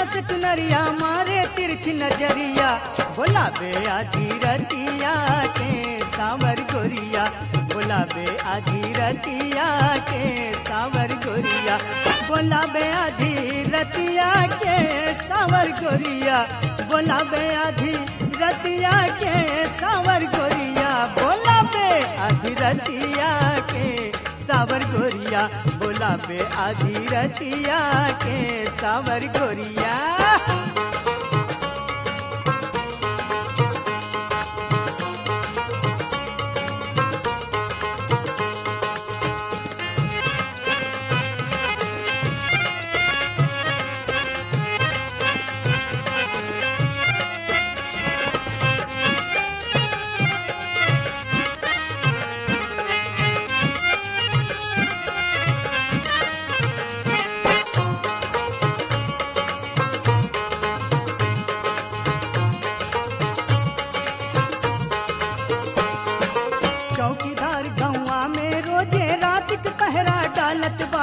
से चुनरिया मारे तिरछी नजरिया बोलाबे आधी रतिया के सावर गोरिया बोलाबे आधी रतिया के सावर गोरिया बोलाबे आधी रतिया के सावर गोरिया बोलाबे आधी रतिया के सावर गोरिया बोलाबे आधी रतिया के सावर गोरिया बोलाबे आधी रतिया के सावर गोरिया चौकीदार गौवा में रोजे रात के पहरा डालत बा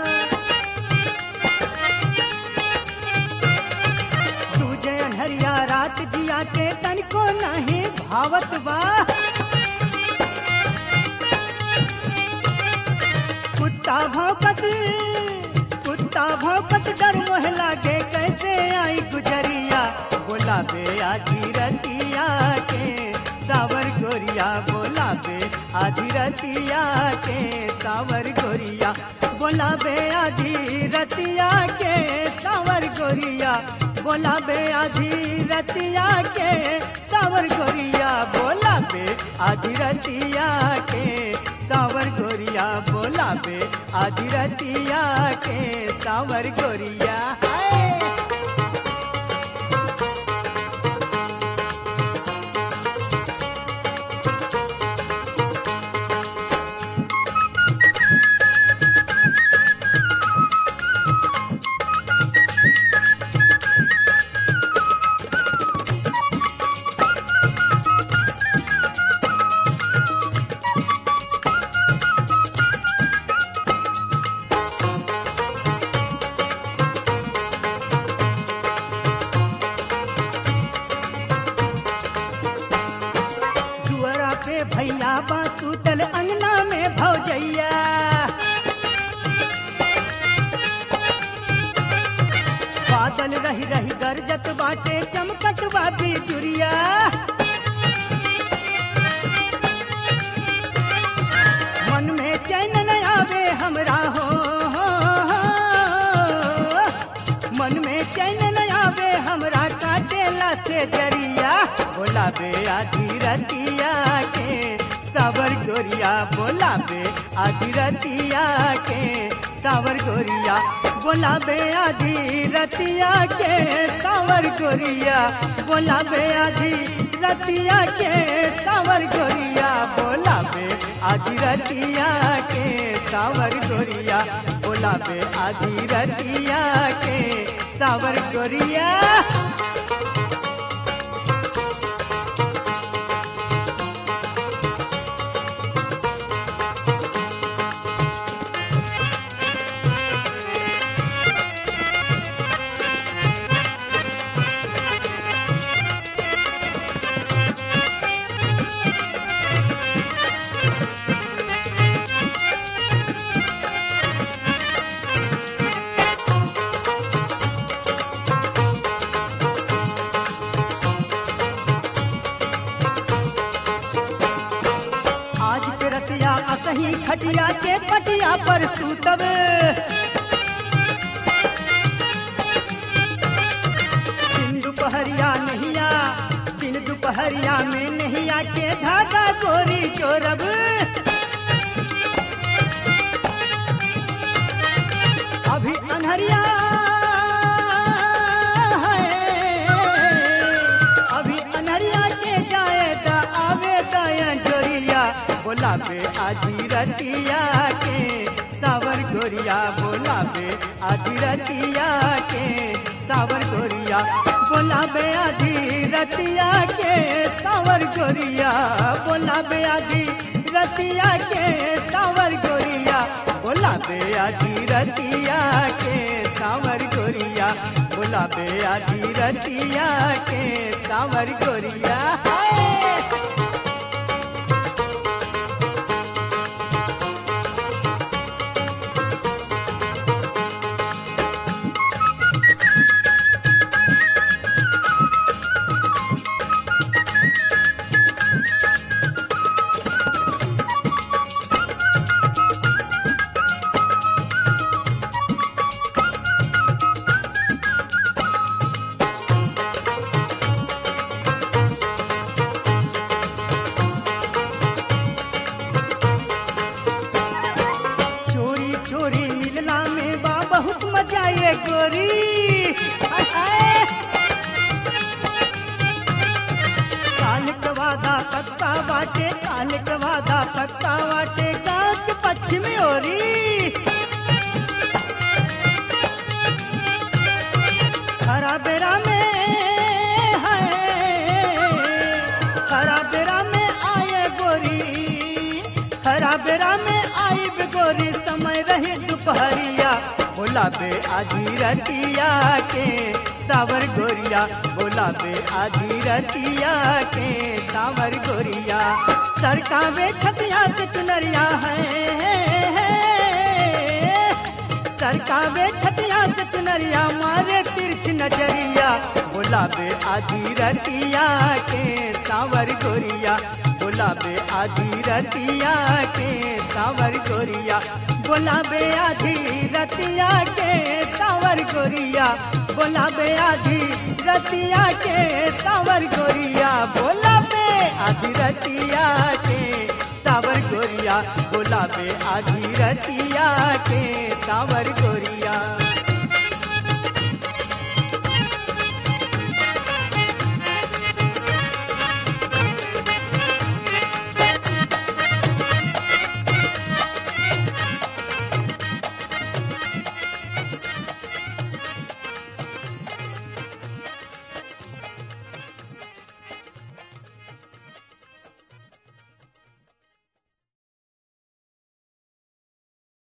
सूझे अनहरिया रात जिया के तनको नहीं भावत बा कुत्ता भौंकत कुत्ता भौंकत डर मोह लागे कैसे आई गुजरिया बोलाबे आधी रतिया के सावर गोरिया बोलाबे आधी रतिया के सावर गोरिया बोलाबे आधी रतिया के सावर गोरिया बोलाबे आधी रतिया के सावर गोरिया बोलाबे आधी रतिया के सावर गोरिया बोलाबे आधी रतिया के सावर गोरिया हाय दुअरा पे भैया बा सुतल अंगना में भौजैया बादल रही रही गरजत बाटे चमकत बा बिजुरिया मन में चैन न आवे हमरा हो, हो, हो। मन में चैन न आवे हमरा काटेला से जरिया बोलाबे आधी रतिया के सावर गोरिया बोलाबे आधी रतिया के सावर गोरिया बोलाबे आधी रतिया के सावर गोरिया बोलाबे आधी रतिया के सावर गोरिया बोलाबे आधी रतिया के सावर गोरिया बोलाबे आधी रतिया के सावर गोरिया आज के रतिया असही खटिया के पटिया पर सूतब दिन दोपहरिया नहिया दिन दोपहरिया में नहिया के धागा गोरी चोरब अभी अनहरिया है अभी अनहरिया के जाए ता आवे दया जोरिया बोलाबे आधी रतिया के सावर गोरिया बोलाबे आधी रतिया के सावर गोरिया बोलाबे आधी रतिया के सावर गोरिया बोलाबे आधी रतिया के सावर गोरिया बोलाबे आधी रतिया के सावर गोरिया गुलाबे आधी रतिया के सावर गोरिया हाय। चोरी चोरी मिलना में बा बहुत मजा ये गोरी हाय, हाय। काल के वादा पक्का बाटे काल के वादा पक्का बाटे काक पश्चिमी ओरी खरा बेरा में है खरा बेरा में आए गोरी खरा बेरा में आई बे गोरी समय रही दोपहरिया बोला बे आधी रतिया के सावर गोरिया बोला बे आधी रतिया के सावर गोरिया सरकावे छतिया से चुनरिया है सरकावे छतिया से चुनरिया मारे तिरछ नजरिया गुलाबे आधी रतिया के सावर गोरिया गुलाबे आधी रतिया के सावर गोरिया गुलाबे आधी रतिया के सावर गोरिया गुलाबे आधी रतिया के सावर गोरिया गुलाबे आधी रतिया के सावर गोरिया गुलाबे आधी रतिया के सावर गोरिया